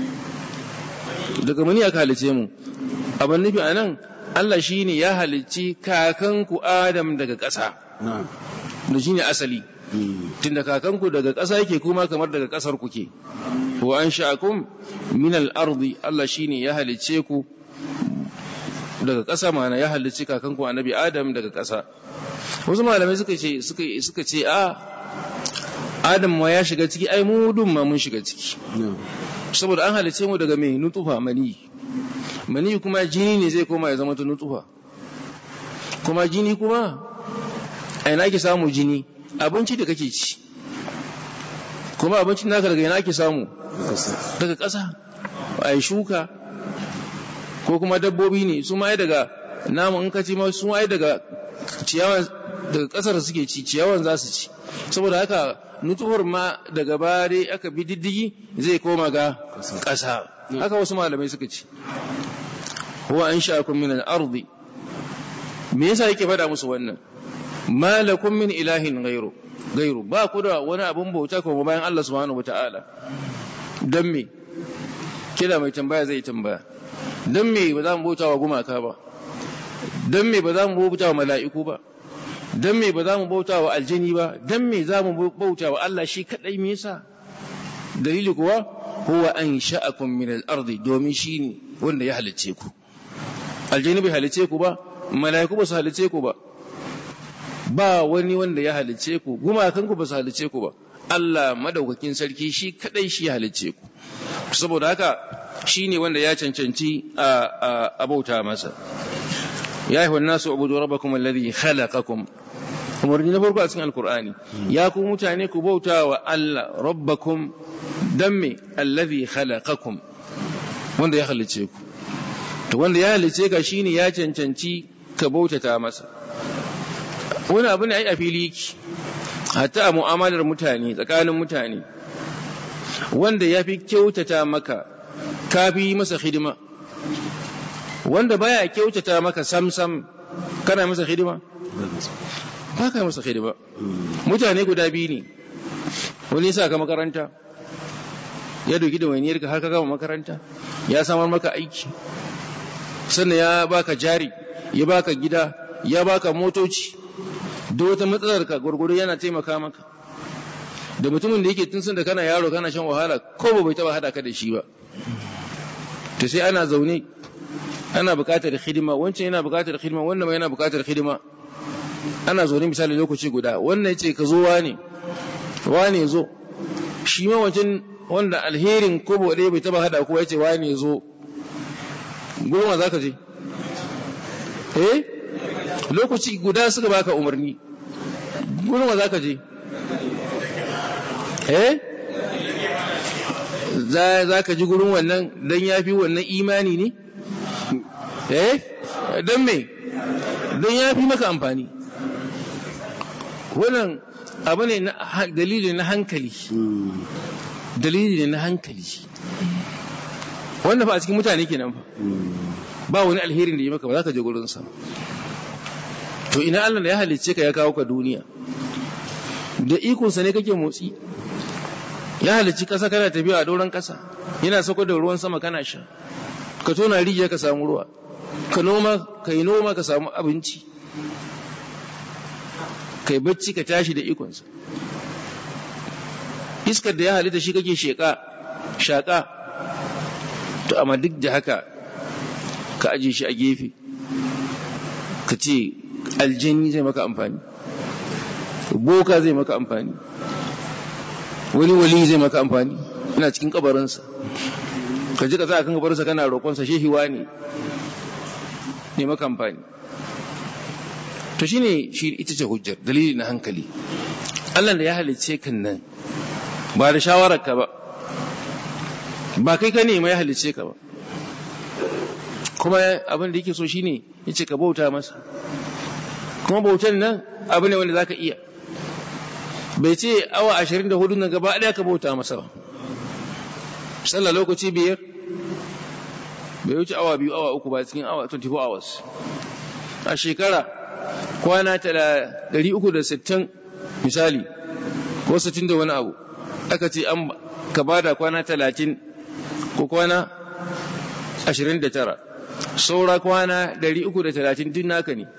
[SPEAKER 1] daga mani aka halicce mu abin nufi anan Allah shine ya halicci kakanku Adam daga ƙasa da shine asali tunda kakanku daga ƙasa yake kuma kamar daga ƙasar ku ke wa an sha'akum min al-ardi Allah shine ya halicce ku daga ƙasa mana ya halicci kakanku annabi Adam daga ƙasa wasu malamai suka ce suka suka ce a Adam ma ya shiga ciki ai mu dun ma mun shiga ciki saboda an halicce mu daga mai nutufa mani mani kuma jini ne zai koma ya zama ta nutsuwa kuma jini kuma a ina ake samu jini abinci da kake ci kuma abincin naka daga ina ake samu daga ƙasa a yi shuka ko kuma dabbobi ne su ma daga namu in ka ci ma su ma daga ciyawan daga ƙasar suke ci ciyawan za su ci saboda haka nutuwar ma daga bare aka bi diddigi zai koma ga ƙasa haka wasu malamai suka ci huwa an sha'akum min al-ardi me yasa yake faɗa musu wannan malakum min ilahin ghairu gairu ba ku da wani abun bauta kuma bayan Allah subhanahu wataala dan me kila mai tambaya zai tambaya dan me ba za mu bauta wa gumaka ba dan me ba za mu bauta wa mala'iku ba dan me ba za mu bauta wa aljini ba dan me za mu bauta wa Allah shi kadai me yasa dalili kuwa huwa an sha'akum min al-ardi domin shi ne wanda ya halicce ku aljini bai halicce ku ba mala'iku ba su halicce ku ba ba wani wanda ya halicce ku gumakan ku ba su halicce ku ba Allah madaukakin sarki shi kadai shi ya halicce ku saboda haka shi ne wanda ya cancanci a bauta masa ya yi nasu abudu rabbakum alladhi khalaqakum umarni na farko a cikin alkur'ani ya ku mutane ku bauta wa Allah rabbakum dan me alladhi khalaqakum wanda ya halicce ku to wanda ya halicce ka shine ya cancanci ka bautata masa wani abu ne ai a fili yake hatta a mu'amalar mutane tsakanin mutane wanda ya fi kyautata maka ka fi masa hidima wanda baya kyautata maka samsam kana masa hidima ba ka masa hidima mutane guda biyu ne wani sa ka makaranta ya doki da wainiyar ka har ka gama makaranta ya samar maka aiki sannan ya baka jari ya baka gida ya baka motoci da wata matsalar ka gurguru yana taimaka maka da mutumin da yake tun sun da kana yaro kana shan wahala ko ba bai taba hada ka da shi ba to sai ana zaune ana buƙatar hidima wancan yana buƙatar hidima wannan ma yana buƙatar hidima ana zaune misali lokaci guda wannan yace ka zo wane wane zo shi ma wancan wanda alherin ko ba ɗaya bai taba hada ko yace wane zo goma zaka je eh lokaci guda suka baka umarni goma zaka je eh za ka ji gurin wannan don ya fi wannan imani ne? eh don me don ya fi maka amfani wannan abu ne dalili na hankali dalili ne na hankali wannan fa a cikin mutane kenan fa ba wani alherin da ya maka ba za ka je gurinsa to ina Allah da ya halicce ka ya kawo ka duniya da ikonsa ne kake motsi ya halicci ƙasa kana tafiya a doron ƙasa yana sako da ruwan sama kana sha ka tona rijiya ka samu ruwa ka noma ka yi noma ka samu abinci ka yi bacci ka tashi da ikonsa iskar da ya halitta shi kake sheƙa shaƙa to amma duk da haka ka aje shi a gefe ka ce aljani zai maka amfani boka zai maka amfani wani wali zai maka amfani ina cikin kabarinsa ka ji ka za a kan kabarinsa kana roƙonsa shehiwa ne ne maka amfani to shine shi ita ce hujjar dalili na hankali Allah da ya halicce kan nan ba da shawarar ka ba ba kai ka nema ya halicce ka ba kuma abin da yake so shine yace ka bauta masa kuma bautan nan abu ne wanda zaka iya bai ce awa ashirin da hudu na gaba ɗaya ka bauta masa ba sallah lokaci biyar bai wuce awa biyu awa uku ba cikin awa 24 hours a shekara kwana 360 misali ko 60 da wani abu aka ce an ka bada kwana 30 ko kwana 29 saura kwana 330 duk naka ne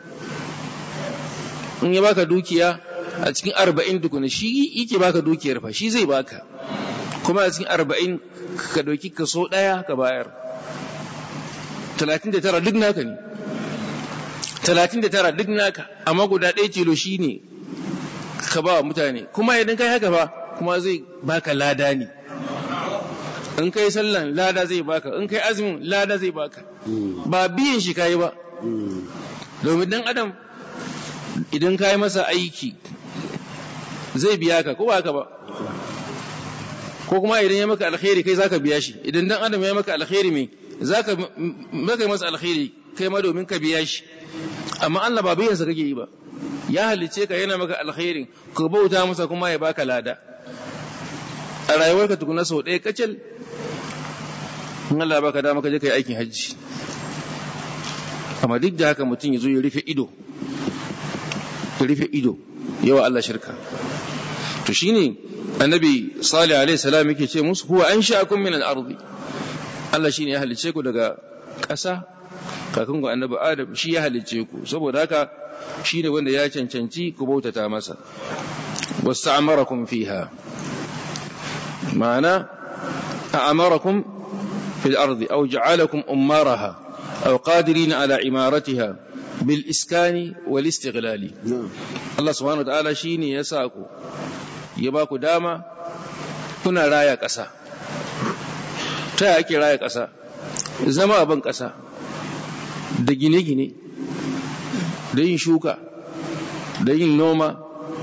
[SPEAKER 1] in ya baka dukiya a cikin arba'in tukuna shi yake baka dukiyar fa shi zai baka kuma a cikin arba'in ka ɗauki kaso ɗaya ka bayar talatin da tara duk naka ne talatin da tara duk naka amma guda ɗaya tilo shi ne ka ba wa mutane kuma idan kai haka ba kuma zai baka lada ne in kai sallan lada zai baka in kai azumin lada zai baka ba biyan shi kai ba domin dan adam idan kai masa aiki zai biya ka ko ba haka ba ko kuma idan ya maka alkhairi kai zaka biya shi idan dan adam ya maka alkhairi me zaka maka masa alkhairi kai ma domin ka biya shi amma Allah ba biyan sa kake yi ba ya halice ka yana maka alkhairin ka bauta masa kuma ya baka lada a rayuwarka tukuna sau ɗaya kacal in Allah baka dama ka je kai aikin hajji amma duk da haka mutum ya zo ya rufe ido ya rufe ido yawa Allah shirka to shine annabi salih alaihi salam yake ce musu huwa ansha'akum min al-ardi Allah shine ya halice ku daga ƙasa kakan ku annabi adam shi ya halice ku saboda haka shine wanda ya cancanci ku bautata masa wasta'amarakum fiha ma'ana a'amarakum fil ardi aw ja'alakum ummaraha aw qadirin ala imaratiha bil iskani wal istighlali Allah subhanahu wa ta'ala shine ya sa ku ya ba ku dama kuna raya ƙasa ta yaya ake raya ƙasa zama abin ƙasa da gine-gine da yin shuka da yin noma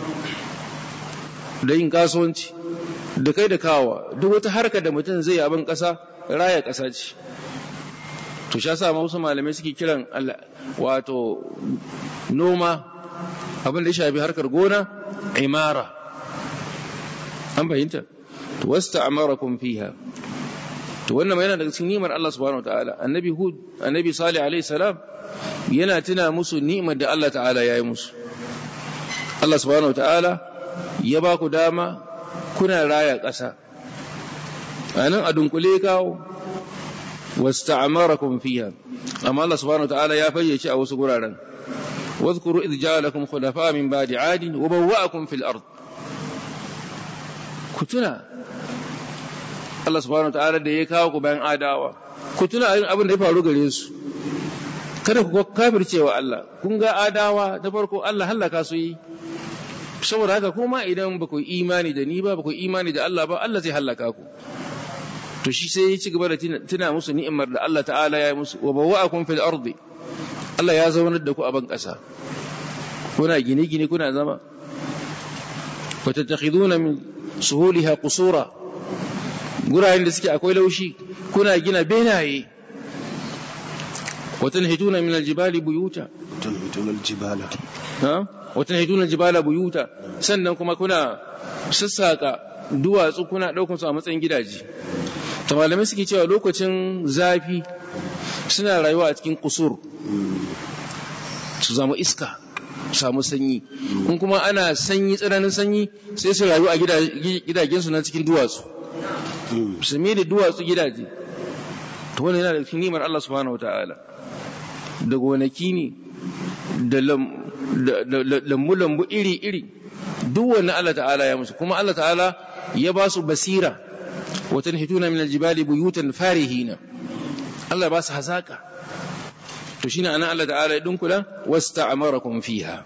[SPEAKER 1] da yin kasuwanci da kai da kawa duk wata harka da mutum zai abin ƙasa raya ƙasa ce to sha sa wasu malamai suke kiran wato noma abin da ya shafi harkar gona imara an fahimta to wasta amarakum fiha to wannan yana daga cikin ni'imar Allah subhanahu wataala annabi hud annabi salih alaihi salam yana tuna musu ni'imar da Allah ta'ala ya yi musu Allah subhanahu wataala ya ba ku dama kuna raya ƙasa anan a dunkule kawo wasta'amarakum fiha amma Allah subhanahu wataala ya fayyace a wasu guraren واذكروا إذ جعلكم خلفاء من بعد عاد وبوأكم في الأرض ku tuna Allah subhanahu ta'ala da ya kawo ku bayan adawa ku tuna abin da ya faru gare su kada ku kafircewa Allah kun ga adawa ta farko Allah hallaka su yi saboda haka kuma idan ba ku imani da ni ba ba ku imani da Allah ba Allah zai hallaka ku to shi sai ya ci gaba da tuna musu ni'imar da Allah ta'ala ya yi musu wa bawwa'akum fil ardi Allah ya zaunar da ku a ban ƙasa kuna gine-gine kuna zama wa tattakhiduna min suhuliha qusura gurayen da suke akwai laushi kuna gina benaye wa tanhituna min aljibali buyuta
[SPEAKER 2] tanhituna aljibala
[SPEAKER 1] ha wa tanhituna aljibala buyuta sannan kuma kuna sassaka duwatsu kuna daukar su a matsayin gidaje to malamai suke cewa lokacin zafi suna rayuwa a cikin kusur su zama iska samu sanyi in kuma ana sanyi tsananin sanyi sai su rayu a gidajensu na cikin duwatsu su da duwatsu gidaje to wannan yana da cikin nimar Allah subhanahu wataala da gonaki ne da lambu-lambu iri-iri duk wannan Allah ta'ala ya musu kuma Allah ta'ala ya ba su basira watan hituna min aljibali buyutan farihina Allah ba su hazaka to shine anan Allah ta'ala ya dunkula wasta'amarakum fiha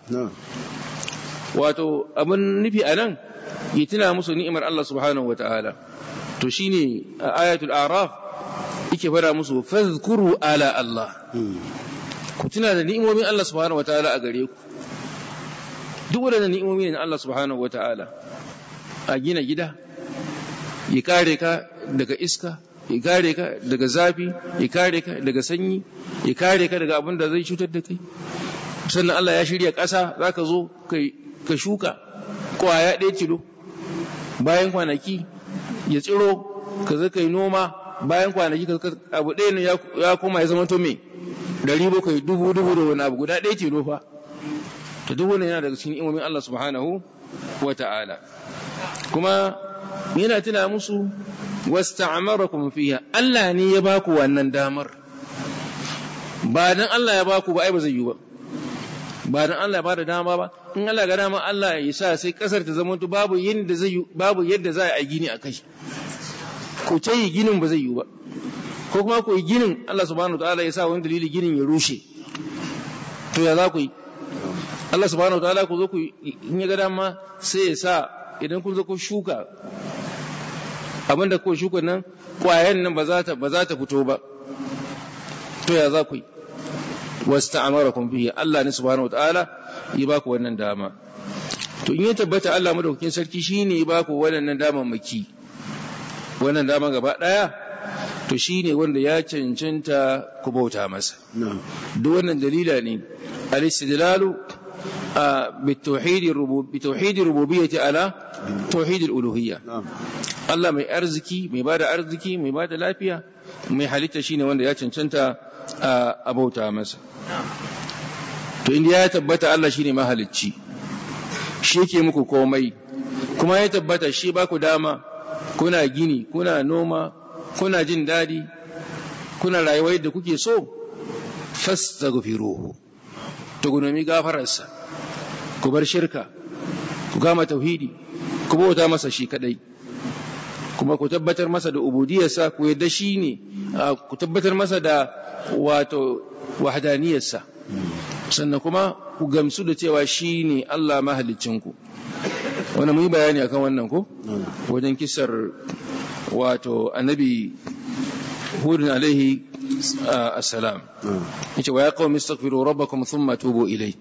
[SPEAKER 1] wato abin nufi anan ya tuna musu ni'imar Allah subhanahu wata'ala to shine a ayatul araf yake fara musu fadhkuru ala Allah ku tuna da ni'imomin Allah subhanahu wata'ala a gare ku duk wadannan ni'imomi ne Allah subhanahu wata'ala a gina gida ya kare ka daga iska ya kare ka daga zafi ya kare ka daga sanyi ya kare ka daga abin da zai cutar da kai sannan Allah ya shirya ƙasa za ka zo ka shuka kwaya ɗaya kilo bayan kwanaki ya tsiro ka zai kai noma bayan kwanaki abu ɗaya ne ya koma ya zama to me dari bakwai dubu dubu da wani abu guda ɗaya kilo fa to duk wani yana daga cikin imomin Allah subhanahu wa ta'ala kuma yana tuna musu wasta'amarakum fiha Allah ne ya baku wannan damar ba dan Allah ya baku ba ai ba zai yi ba ba dan Allah ya bada dama ba in Allah ga dama Allah ya sa sai kasar ta zama babu yadda zai babu yadda za a yi gini a kai ko ce yi ginin ba zai yi ba ko kuma ku yi ginin Allah subhanahu wataala ya sa wani dalili ginin ya rushe to ya za ku yi Allah subhanahu wataala ku zo ku in ya ga dama sai ya sa idan kun zo ku shuka abinda ko shuka nan kwayan nan ba za ta ba za ta fito ba to ya za ku yi wasta'amarakum bihi Allah ne subhanahu wataala ya baku wannan dama to in ya tabbata Allah madaukakin sarki shine ya baku wannan daman maki wannan dama gaba daya to shine wanda ya cancanta ku bauta masa duk wannan dalila ne al-istidlalu بالتوحيد بتوحيد الربوبية على توحيد الألوهية Allah mai arziki mai bada arziki mai bada lafiya mai halitta shine wanda ya cancanta a bauta masa to inda ya tabbata Allah shine mahalicci shi yake muku komai kuma ya tabbata shi ba ku dama kuna gini kuna noma kuna jin daɗi kuna rayuwa yadda kuke so fastaghfiruhu to ku nemi gafararsa ku bar shirka ku gama tauhidi ku bauta masa shi kadai kuma ku tabbatar masa da ubudiyarsa ku yadda shi ne ku tabbatar masa da wato wahdaniyarsa sannan kuma ku gamsu da cewa shi ne Allah mahalicinku wani mun yi bayani akan wannan ko wajen kisar wato annabi hudun alaihi assalam yace wa ya qaumi astaghfiru rabbakum thumma tubu ilai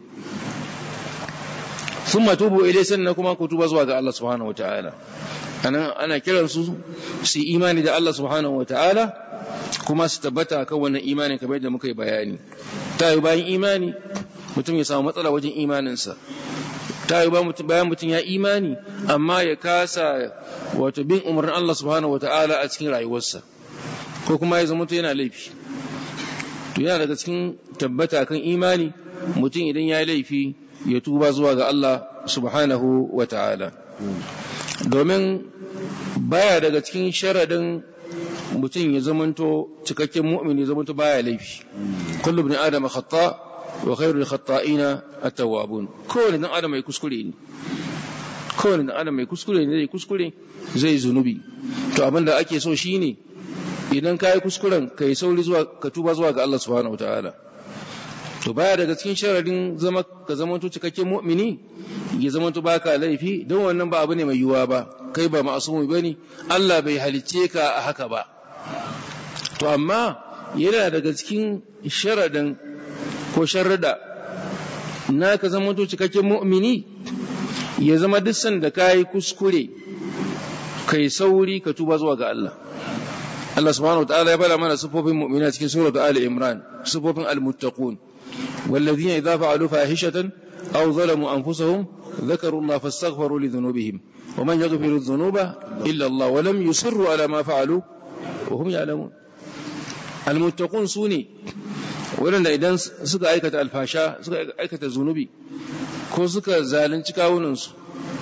[SPEAKER 1] thumma tubu ilai sannan kuma ku tuba zuwa ga Allah subhanahu wataala anan ana kiran su su imani da Allah subhanahu wataala kuma su tabbata kan wannan imanin kamar yadda muka yi bayani ta yi bayan imani mutum ya samu matsala wajen imaninsa ta yi bayan mutum ya imani amma ya kasa wato bin umarnin Allah subhanahu wataala a cikin rayuwarsa ko kuma ya zama yana laifi to yana daga cikin tabbata kan imani mutum idan ya yi laifi ya tuba zuwa ga Allah subhanahu wa ta'ala domin baya daga cikin sharadin mutum ya zamanto cikakken mu'min ya zamanto baya laifi kullu ibn adam khata wa khairul khata'ina at-tawwabun kowane dan adam mai kuskure ne kowane dan adam mai kuskure ne zai kuskure zai zunubi to abinda ake so shine idan ka yi kuskuren ka yi sauri zuwa ka tuba zuwa ga Allah subhanahu wataala to baya daga cikin sharadin zama ka zama to cikakken mu'mini ya zama to baka laifi don wannan ba abu ne mai yiwuwa ba kai ba ma'asumi bane Allah bai halicce ka a haka ba to amma yana daga cikin sharadin ko sharrada na ka zama to cikakken mu'mini ya zama duk sanda ka yi kuskure kai sauri ka tuba zuwa ga Allah Allah subhanahu wataala ya bada mana sifofin mu'mina cikin suratu Ali Imran sifofin al-muttaqun والذين إذا فعلوا فاحشة أو ظلموا أنفسهم ذكروا الله فاستغفروا لذنوبهم ومن يغفر الذنوب إلا الله ولم يصروا على ما فعلوا وهم يعلمون المتقون سوني ولن إذا سكا أيكة الفاشا سكا أيكة الذنوب ko suka zalunci kawunansu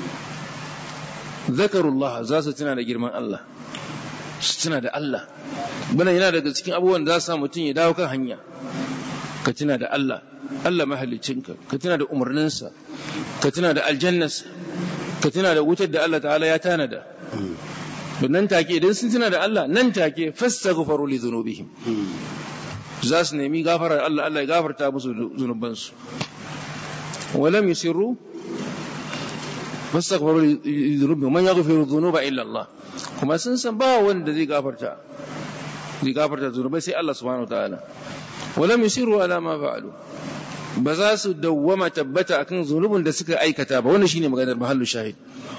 [SPEAKER 1] zakarullah za su tuna da girman Allah su tuna da Allah bana yana daga cikin abubuwan da za su mutum ya dawo kan hanya ka tuna da Allah Allah mahalicinka ka tuna da umarninsa ka tuna da aljannarsa ka tuna da wutar da Allah ta'ala ya tanada nan take idan sun tuna da Allah nan take fastaghfaru li dhunubihim za su nemi gafarar Allah Allah ya gafarta musu zunubansu walam yusirru fastaghfaru li dhunubihim man yaghfiru dhunuba illa Allah kuma sun san ba wanda zai gafarta zai gafarta zunubai sai Allah subhanahu wataala walam yusiru ala ma fa'alu ba za su dawwama tabbata akan zunubin da suka aikata ba wannan shine maganar mahallu shahid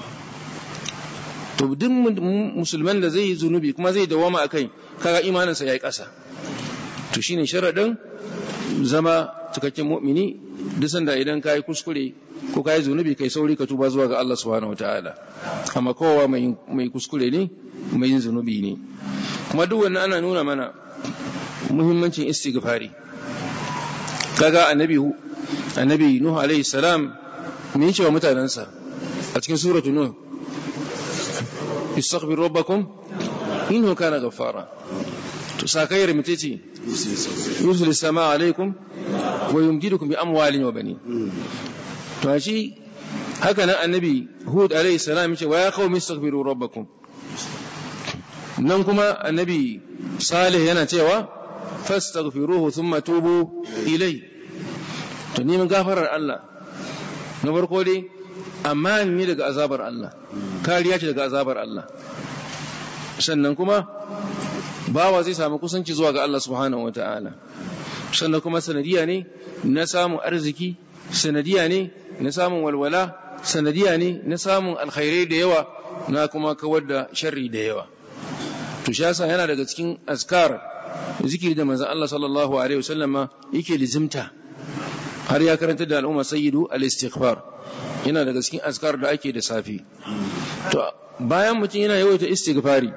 [SPEAKER 1] to duk musulman da zai yi zunubi kuma zai dawwama akai kaga imaninsa yayi ƙasa to shine sharadin zama cikakken mu'mini duk sanda idan ka yi kuskure ko ka yi zunubi kai sauri ka tuba zuwa ga Allah subhanahu wataala amma kowa mai kuskure ne mai yin zunubi ne kuma duk wannan ana nuna mana muhimmancin istighfari kaga annabi annabi nuh alaihi salam me yace wa mutanansa a cikin suratu nuh istaghfiru rabbakum innahu kana ghaffara to sakayar mutece yusul sama alaikum wa yumdidukum bi amwalin wa banin to shi haka nan annabi hud alaihi salam yace wa ya qaumi istaghfiru rabbakum nan kuma annabi salih yana cewa fastaghfiruhu thumma tubu ilai to neman gafarar Allah na farko dai amma ne daga azabar Allah kariya ce daga azabar Allah sannan kuma bawa zai samu kusanci zuwa ga Allah subhanahu wata'ala sannan kuma sanadiya ne na samun arziki sanadiya ne na samun walwala sanadiya ne na samun alkhairai da yawa na kuma kawar da sharri da yawa to shi yasa yana daga cikin azkar zikiri da manzon Allah sallallahu alaihi wasallama yake lizimta har ya karanta da al'umma sayyidu al-istighfar yana daga cikin azkar da ake da safi to bayan mutum yana yawaita istighfari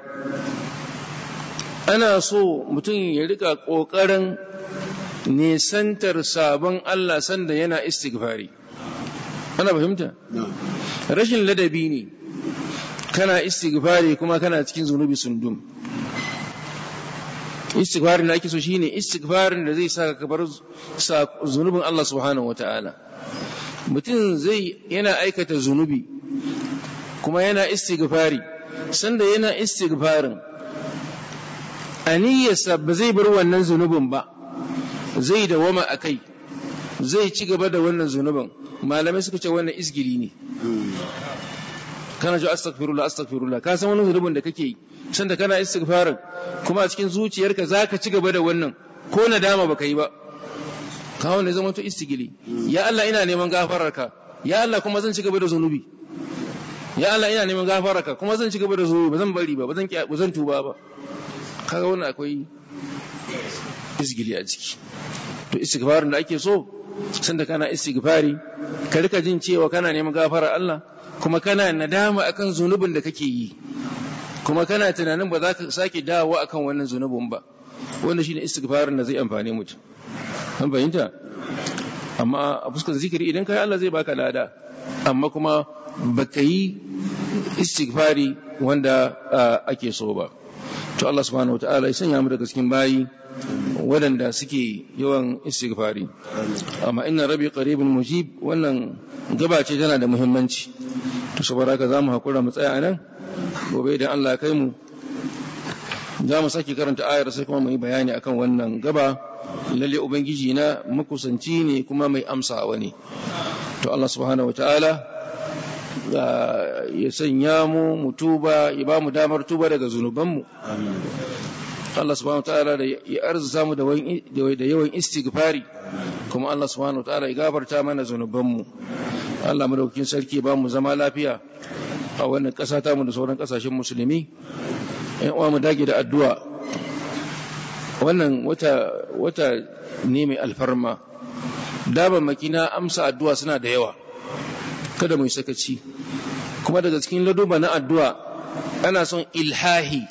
[SPEAKER 1] ana so mutum ya rika kokarin nisantar sabon Allah sanda yana istighfari ana fahimta rashin ladabi ne kana istighfari kuma kana cikin zunubi sundum istighfarin da ake so shine istighfarin da zai saka ka bar zunubin Allah subhanahu wataala mutum zai yana aikata zunubi kuma yana istighfari sanda yana istighfarin aniyarsa ba zai bar wannan zunubin ba zai dawama a kai zai ci gaba da wannan zunubin malamai suka ce wannan isgiri ne kana ji astaghfirullah astaghfirullah ka san wani zunubin da kake yi sanda kana istighfarin kuma a cikin zuciyarka zaka ci gaba da wannan ko nadama baka yi ba ka wanda zama to istigili ya Allah ina neman gafararka ya Allah kuma zan ci gaba da zunubi ya Allah ina neman gafararka kuma zan ci gaba da zunubi ba zan bari ba ba zan ba zan tuba ba kaga wannan akwai isgili a ciki to istighfarin da ake so sanda kana istighfari ka rika jin cewa kana neman gafarar Allah kuma kana nadama akan zunubin da kake yi kuma kana tunanin ba za ka sake dawo akan wannan zunubin ba wanda shine istighfarin da zai amfane mutum an fahimta amma a fuskar zikiri idan kai Allah zai baka lada amma kuma baka yi istighfari wanda ake so ba to Allah subhanahu wataala ya sanya mu daga cikin bayi waɗanda suke yawan istighfari amma inna rabbi qaribun mujib wannan gaba ce tana da muhimmanci to saboda haka zamu hakura mu tsaya anan gobe idan Allah ya kai mu za mu sake karanta ayar sai kuma mu yi bayani akan wannan gaba lalle ubangiji na makusanci ne kuma mai amsawa ne to Allah subhanahu wataala ya sanya mu mu tuba ya ba mu damar tuba daga zunubanmu Allah subhanahu wa ta'ala da ya arzuta mu da yawan istighfari kuma Allah subhanahu wa ta'ala ya gafarta mana zunubanmu Allah madaukakin sarki ba mu zama lafiya a wannan ƙasa ta mu da sauran ƙasashen musulmi ƴan uwa mu dage da addu'a wannan wata wata ne mai alfarma daban makina amsa addu'a suna da yawa kada mu yi sakaci kuma daga cikin laduba na addu'a ana son ilhahi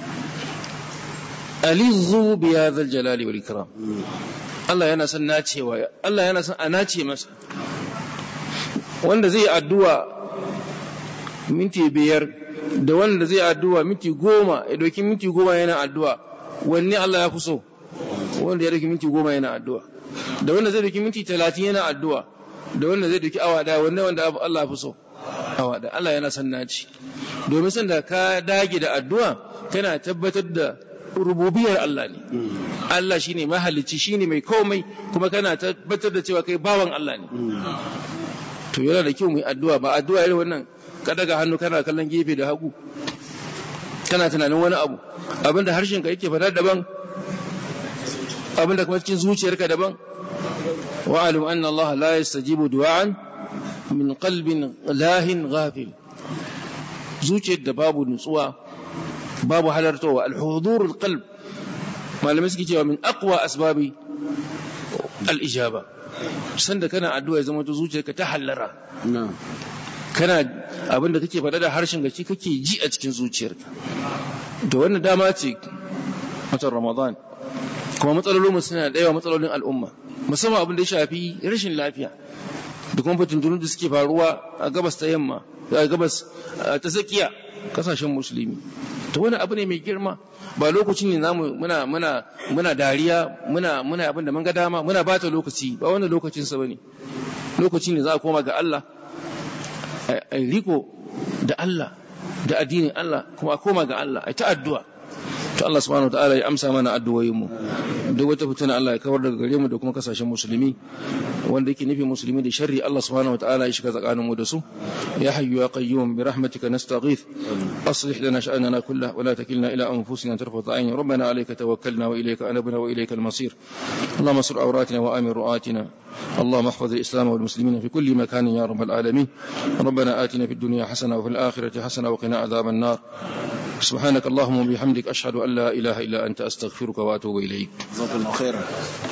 [SPEAKER 1] alizu bi hadhal jalali wal ikram Allah yana son nacewa Allah yana son a nace masa wanda zai addu'a minti biyar da wanda zai addu'a minti goma ya doki minti goma yana addu'a wanne Allah ya fi so wanda ya doki minti goma yana addu'a da wanda zai doki minti talatin yana addu'a da wanda zai doki awa daya wanne wanda Allah ya fi so awa daya Allah yana son naci domin sanda ka dage da addu'a kana tabbatar da rububiyar Allah ne Allah shine mahalicci shine mai komai kuma kana tabbatar da cewa kai bawan Allah ne to yana da kyau mu yi addu'a ba addu'a irin wannan ka daga hannu kana kallon gefe da hagu kana tunanin wani abu abinda harshen ka yake fada daban abinda kuma cikin zuciyarka daban wa alim anna Allah la yastajibu du'an min qalbin lahin ghafil zuciyar da babu nutsuwa babu halartowa al-hudur al-qalb malamai suke cewa min aqwa asbabi al-ijaba sanda kana addu'a ya zama zuciyarka ta hallara kana abinda kake faɗa da harshen gaci kake ji a cikin zuciyarka da wannan dama ce watan ramadan kuma matsalolin suna da yawa matsalolin al'umma musamman abin da ya shafi rashin lafiya da kuma fitintunu da suke faruwa a gabas ta yamma a gabas ta tsakiya kasashen musulmi to wani abu ne mai girma ba lokacin ne namu muna muna muna dariya muna muna abin da mun ga dama muna bata lokaci ba wannan lokacin sa bane lokacin ne za a koma ga Allah a riko da Allah da addinin Allah kuma a koma ga Allah a ta addu'a to Allah subhanahu wataala ya amsa mana addu'o'in mu duk wata fitina Allah ya kawar daga gare mu da kuma kasashen musulmi wanda yake nufi musulmi da sharri Allah subhanahu wataala ya shiga tsakanin mu da su ya hayyu ya qayyum bi rahmatika nastaghith aslih lana sha'nana kullahu wa la takilna ila anfusina tarfata ayni rabbana alayka tawakkalna wa ilayka anabna wa ilayka al-masir اللهم استر عوراتنا وامن رؤاتنا اللهم احفظ الاسلام والمسلمين في كل مكان يا رب العالمين ربنا اتنا في الدنيا حسنه وفي الاخره حسنه وقنا عذاب النار سبحانك اللهم وبحمدك اشهد ان لا اله الا انت استغفرك واتوب اليك
[SPEAKER 2] جزاكم الله خيرا